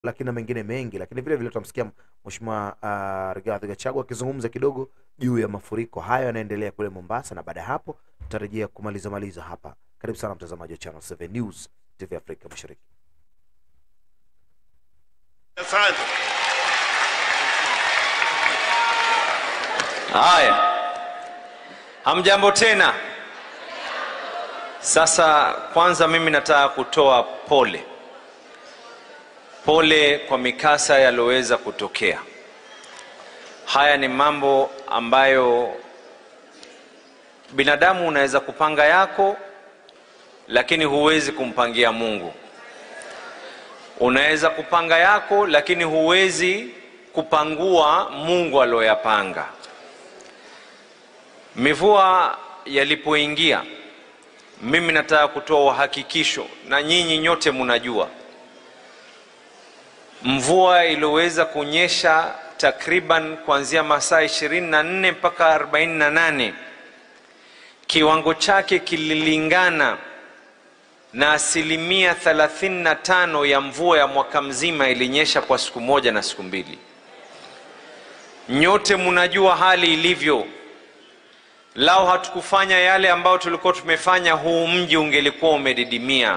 lakini na mengine mengi, lakini vile vile tutamsikia Mheshimiwa uh, Rigathi Gachagua akizungumza kidogo juu ya mafuriko hayo yanaendelea kule Mombasa, na baada ya hapo tutarejea kumaliza maliza hapa. Karibu sana mtazamaji wa Channel 7 News TV Afrika Mashariki. Asante. Haya, hamjambo tena. Sasa kwanza, mimi nataka kutoa pole pole kwa mikasa yaliyoweza kutokea. Haya ni mambo ambayo binadamu unaweza kupanga yako, lakini huwezi kumpangia Mungu. Unaweza kupanga yako, lakini huwezi kupangua Mungu aliyoyapanga. Mivua yalipoingia, mimi nataka kutoa uhakikisho, na nyinyi nyote mnajua, mvua iliyoweza kunyesha takriban kuanzia masaa 24 mpaka 48, kiwango chake kililingana na asilimia 35 ya mvua ya mwaka mzima ilinyesha kwa siku moja na siku mbili. Nyote mnajua hali ilivyo. Lao hatukufanya yale ambayo tulikuwa tumefanya, huu mji ungelikuwa umedidimia.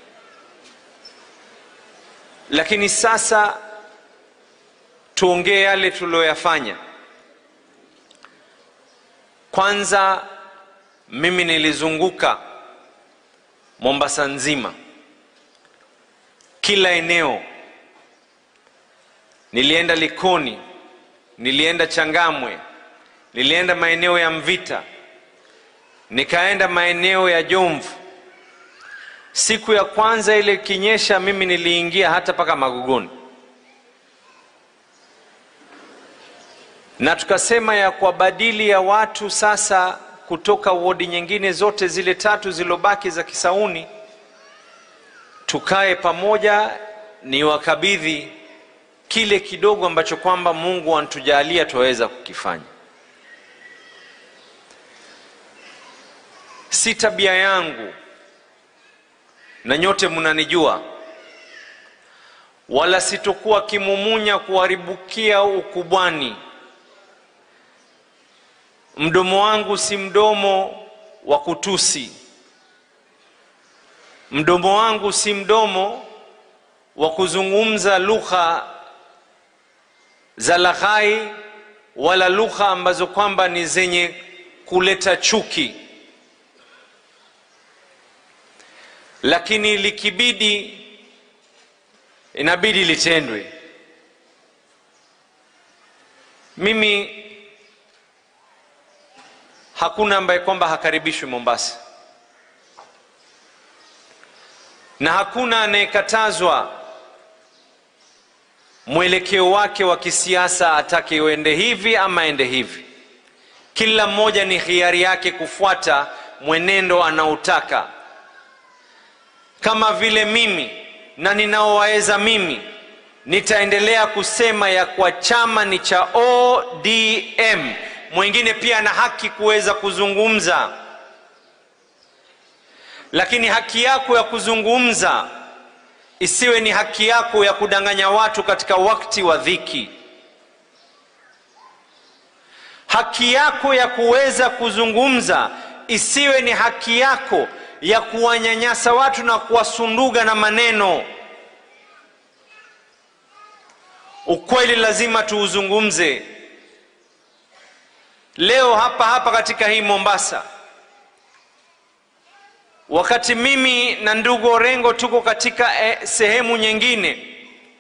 Lakini sasa tuongee yale tuliyoyafanya. Kwanza, mimi nilizunguka Mombasa nzima, kila eneo. Nilienda Likoni, nilienda Changamwe, nilienda maeneo ya Mvita, nikaenda maeneo ya Jomvu. Siku ya kwanza ile kinyesha, mimi niliingia hata mpaka Magogoni, na tukasema ya kwa badili ya watu sasa kutoka wodi nyingine zote zile tatu zilobaki za Kisauni, tukae pamoja, ni wakabidhi kile kidogo ambacho kwamba Mungu anatujalia tuweza kukifanya. Si tabia yangu, na nyote mnanijua, wala sitokuwa kimumunya kuharibukia ukubwani. Mdomo wangu si mdomo wa kutusi, mdomo wangu si mdomo wa kuzungumza lugha za laghai, wala lugha ambazo kwamba ni zenye kuleta chuki. Lakini likibidi, inabidi litendwe. Mimi hakuna ambaye kwamba hakaribishwi Mombasa, na hakuna anayekatazwa mwelekeo wake wa kisiasa, atake uende hivi ama ende hivi. Kila mmoja ni hiari yake kufuata mwenendo anaotaka, kama vile mimi na ninaowaweza mimi nitaendelea kusema ya kwa chama ni cha ODM mwingine pia ana haki kuweza kuzungumza, lakini haki yako ya kuzungumza isiwe ni haki yako ya kudanganya watu katika wakati wa dhiki. Haki yako ya kuweza kuzungumza isiwe ni haki yako ya kuwanyanyasa watu na kuwasunduga na maneno. Ukweli lazima tuuzungumze. Leo hapa hapa katika hii Mombasa, wakati mimi na ndugu Orengo tuko katika eh, sehemu nyingine,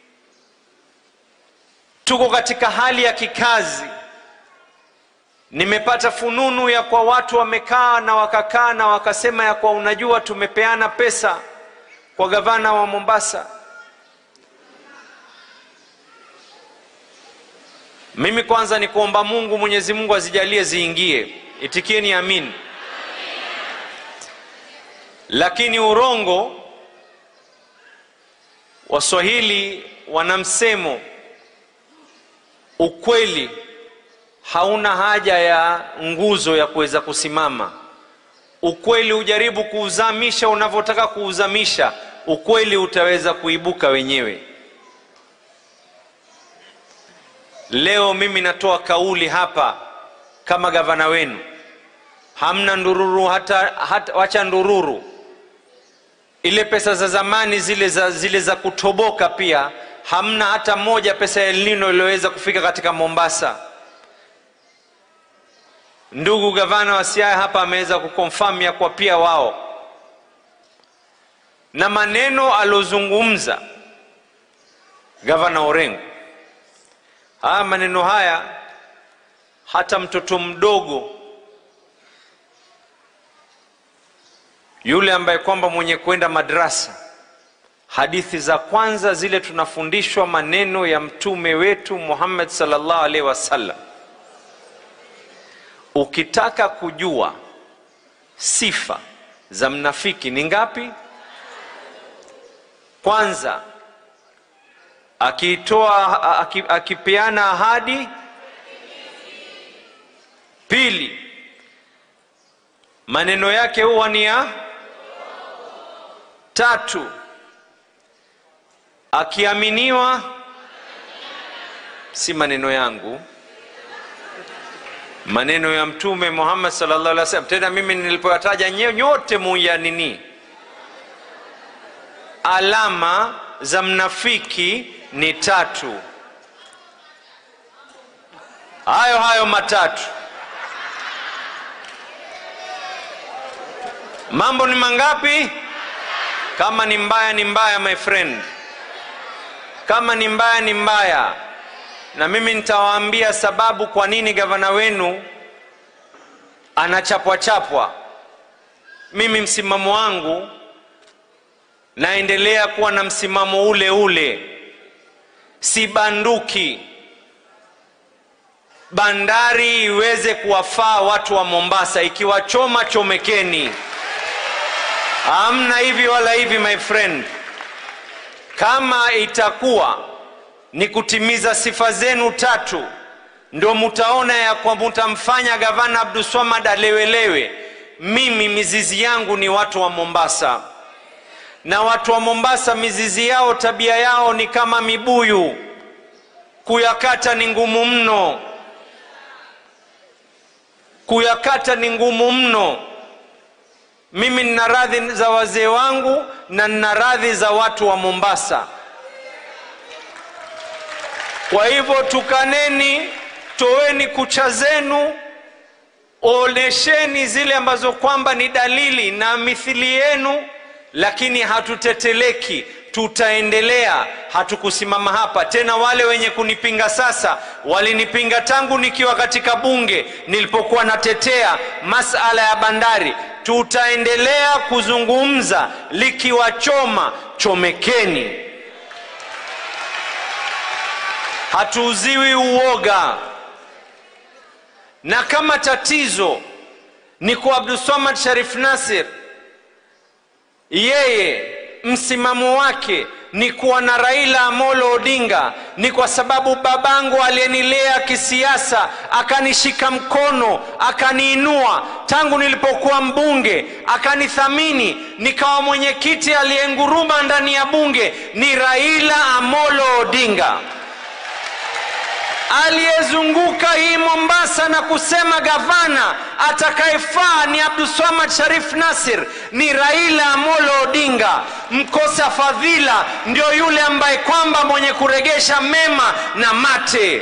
tuko katika hali ya kikazi, nimepata fununu ya kwa watu wamekaa na wakakaa na wakasema ya kwa, unajua, tumepeana pesa kwa gavana wa Mombasa. Mimi kwanza ni kuomba Mungu, Mwenyezi Mungu azijalie ziingie, itikieni amin. Lakini urongo, Waswahili wana msemo, ukweli hauna haja ya nguzo ya kuweza kusimama. Ukweli ujaribu kuuzamisha unavyotaka kuuzamisha, ukweli utaweza kuibuka wenyewe. leo mimi natoa kauli hapa kama gavana wenu hamna ndururu hata, hata wacha ndururu ile pesa za zamani zile za, zile za kutoboka pia hamna hata moja pesa ya elnino iliyoweza kufika katika mombasa ndugu gavana wa siaya hapa ameweza kukonfam ya kwa pia wao na maneno aliozungumza gavana orengo haya maneno haya hata mtoto mdogo yule ambaye kwamba mwenye kwenda madrasa hadithi za kwanza zile tunafundishwa maneno ya mtume wetu muhammad salllah alaihi wasallam ukitaka kujua sifa za mnafiki ni ngapi kwanza akiitoa aki- akipeana ahadi pili maneno yake huwa ni ya tatu akiaminiwa si maneno yangu maneno ya mtume muhammad sallallahu alaihi wasallam tena mimi nilipoyataja nye- nyote muyanini alama za mnafiki ni tatu hayo hayo matatu mambo ni mangapi kama ni mbaya ni mbaya my friend kama ni mbaya ni mbaya na mimi nitawaambia sababu kwa nini gavana wenu anachapwa chapwa mimi msimamo wangu naendelea kuwa na msimamo ule ule si banduki bandari iweze kuwafaa watu wa mombasa ikiwachoma chomekeni hamna hivi wala hivi my friend kama itakuwa ni kutimiza sifa zenu tatu ndo mutaona ya kwa mutamfanya gavana abduswamad alewelewe mimi mizizi yangu ni watu wa mombasa na watu wa mombasa mizizi yao tabia yao ni kama mibuyu kuyakata ni ngumu mno kuyakata ni ngumu mno mimi nina radhi za wazee wangu na nina radhi za watu wa mombasa kwa hivyo tukaneni toweni kucha zenu onesheni zile ambazo kwamba ni dalili na mithili yenu lakini hatuteteleki tutaendelea hatukusimama hapa tena wale wenye kunipinga sasa walinipinga tangu nikiwa katika bunge nilipokuwa natetea masala ya bandari tutaendelea kuzungumza likiwachoma chomekeni hatuuziwi uoga na kama tatizo ni kwa abdulsamad sharif nasir yeye msimamo wake ni kuwa na raila amolo odinga ni kwa sababu babangu aliyenilea kisiasa akanishika mkono akaniinua tangu nilipokuwa mbunge akanithamini nikawa mwenyekiti aliyenguruma ndani ya bunge ni raila amolo odinga aliyezunguka hii mombasa na kusema gavana atakayefaa ni abduswamad sharif nasir ni raila amolo odinga mkosa fadhila ndio yule ambaye kwamba mwenye kuregesha mema na mate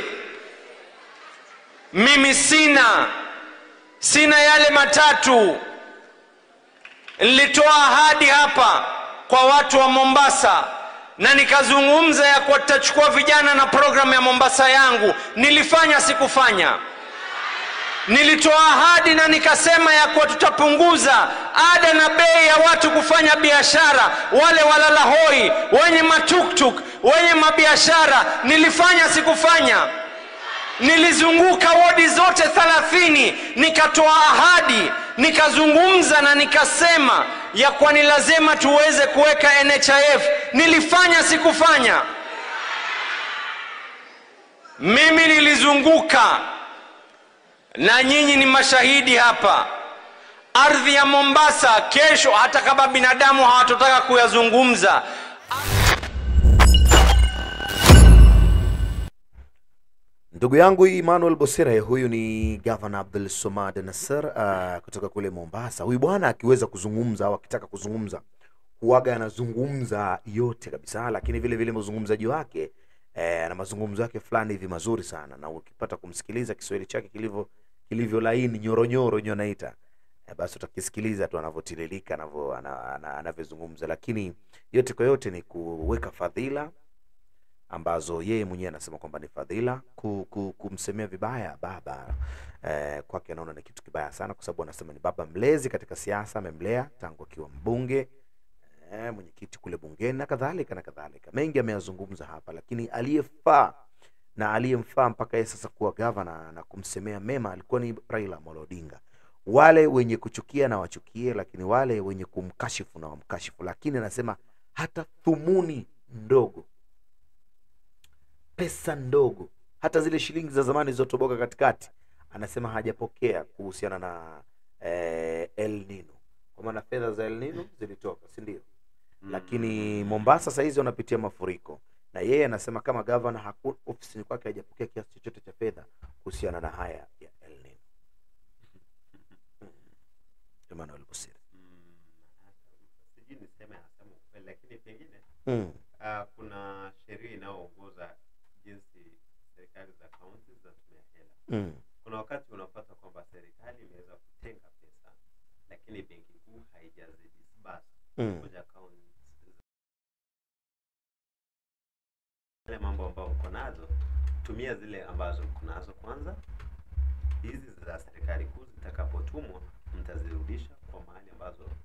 mimi sina sina yale matatu nilitoa ahadi hapa kwa watu wa mombasa na nikazungumza ya kuwa tutachukua vijana na programu ya mombasa yangu nilifanya sikufanya nilitoa ahadi na nikasema ya kuwa tutapunguza ada na bei ya watu kufanya biashara wale walala hoi wenye matuktuk wenye mabiashara nilifanya sikufanya nilizunguka wodi zote thalathini nikatoa ahadi nikazungumza na nikasema ya kuwa ni lazima tuweze kuweka nhif nilifanya sikufanya mimi nilizunguka na nyinyi ni mashahidi hapa ardhi ya mombasa kesho hata kama binadamu hawatotaka kuyazungumza Ndugu yangu Emmanuel Bosire, huyu ni Governor Abdul Somad Nasser uh, kutoka kule Mombasa. Huyu bwana akiweza kuzungumza au akitaka kuzungumza huwaga anazungumza yote kabisa, lakini vile vile mazungumzaji wake eh, na mazungumzo yake fulani hivi mazuri sana, na ukipata kumsikiliza Kiswahili chake kilivyo kilivyo laini nyoronyoro nyo naita eh, basi utakisikiliza tu anavyotiririka anavyo- ana- ana- anavyozungumza, lakini yote kwa yote ni kuweka fadhila ambazo yeye mwenyewe anasema kwamba ni fadhila ku, ku, kumsemea vibaya baba eh, kwake anaona ni kitu kibaya sana, kwa sababu anasema ni baba mlezi katika siasa, amemlea tangu akiwa mbunge eh, mwenyekiti kule bungeni na kadhalika na kadhalika. Mengi ameyazungumza hapa, lakini aliyefaa na aliyemfaa mpaka yeye sasa kuwa gavana na kumsemea mema alikuwa ni Raila Amolo Odinga. Wale wenye kuchukia na wachukie, lakini wale wenye kumkashifu na wamkashifu, lakini anasema hata thumuni ndogo pesa ndogo, hata zile shilingi za zamani zilizotoboka katikati, anasema hajapokea kuhusiana na eh, El Nino, kwa maana fedha za El Nino zilitoka, si ndio? Lakini Mombasa saa hizi wanapitia mafuriko, na yeye anasema kama gavana hakuna ofisini kwake hajapokea kiasi chochote cha fedha kuhusiana na haya ya El Nino. Mm. Emmanuel Busiri. Mm, sijui niseme hasema ukweli lakini pengine Mm. uh, kuna sheria inayoongoza jinsi serikali za kaunti zinatumia hela. Mm. Kuna wakati unapata kwamba serikali imeweza kutenga pesa, lakini benki kuu haijazidisburse Mm. kwenye akaunti yale mambo ambayo uko nazo, tumia zile ambazo uko nazo kwanza. Hizi za serikali kuu zitakapotumwa, mtazirudisha kwa mahali ambazo